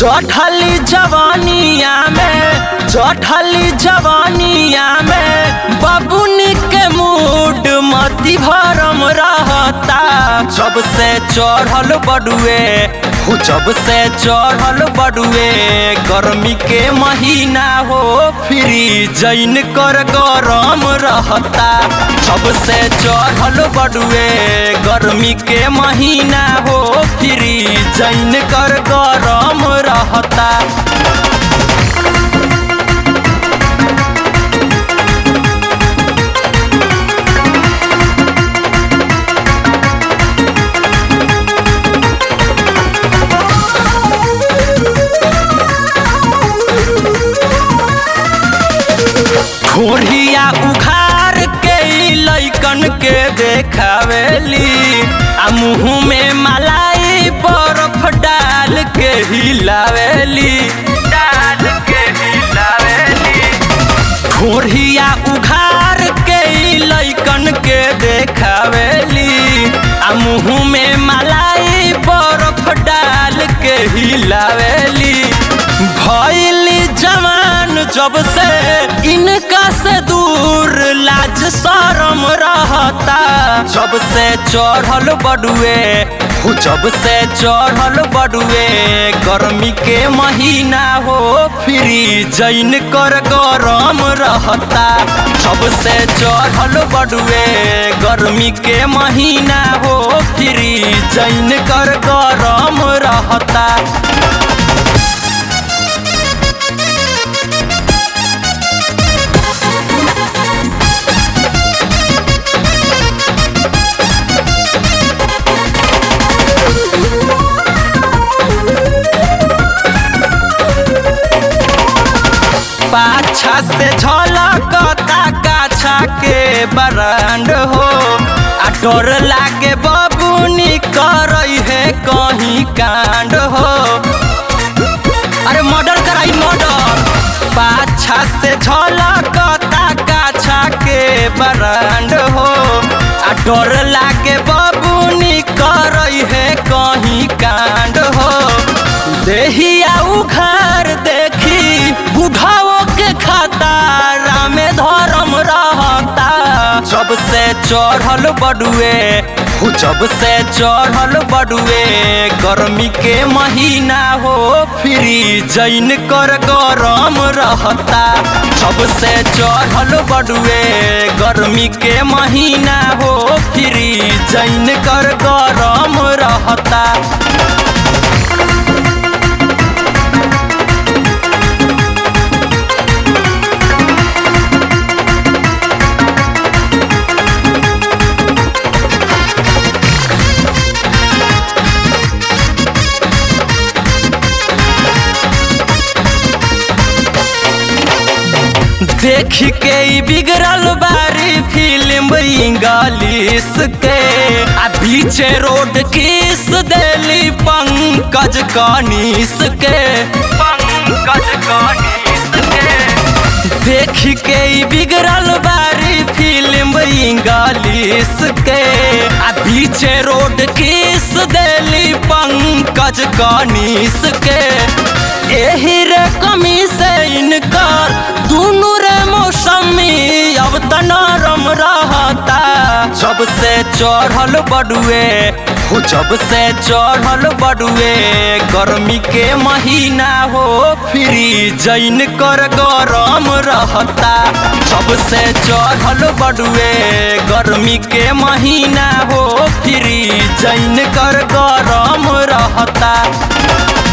चढ़ली जवानिया में चढ़ली जवानिया में बबुनी के मूड मती भरम रहता जब से चढ़ल बडुए हो जब से चढ़ल बडुए गर्मी के महीना हो फ्री जैन कर गरम रहता जब से चढ़ल बडुए गर्मी के महीना हो फ्री जैन कर गरम रहता खोरिया उखार के ई लैकन के देखावेली आ मुँह में मलाई बर्फ डाल के हिलावेली डाल के हिलावेली खोरिया उखार के ई लैकन के देखावेली आ मुँह में मलाई बर्फ डाल के हिलावेली भैली जवान जब से इनका से दूर लाज शरम रहता जब से चढ़ल बडुए हो जब से चढ़ल बडुए गर्मी के महीना हो फ्री जैन कर गरम रहता जब से चढ़ल बडुए गर्मी के महीना हो फ्री जैन कर गरम रहता पाछा से झलकता काछा के बरांड हो आ डर लागे बबुनी करई है कहीं कांड हो अरे मर्डर कराई मर्डर पाछा से झलकता काछा के बरांड हो आ डर लागे बबुनी करई है कहीं कांड हो देहिया उखार देखी बुढ़ाओ के खतारा में धर्म रहता जब से चढ़ल बडुए हो जब से चढ़ल बडुए गर्मी के महीना हो फ्री जैन कर गरम रहता जब से चढ़ल बडुए गर्मी के महीना हो फ्री जैन कर गरम रहता देख के ई बिगड़ल बारी फिल्म इंग्लिश के आ पीछे रोड किस देली पंकज कनिस के पंकज कनिस के देख के ई बिगड़ल बारी फिल्म इंग्लिश के आ पीछे रोड किस देली पंकज कनिस के एही रे कमी से इनकर दुनू रे मौसमी अब त नरम रहता जब से चढ़ल बडुए हो जब से चढ़ल बडुए गर्मी के महीना हो फ्री जैन कर गरम रहता जब से चढ़ल बडुए गर्मी के महीना हो फ्री जैन कर गरम रहता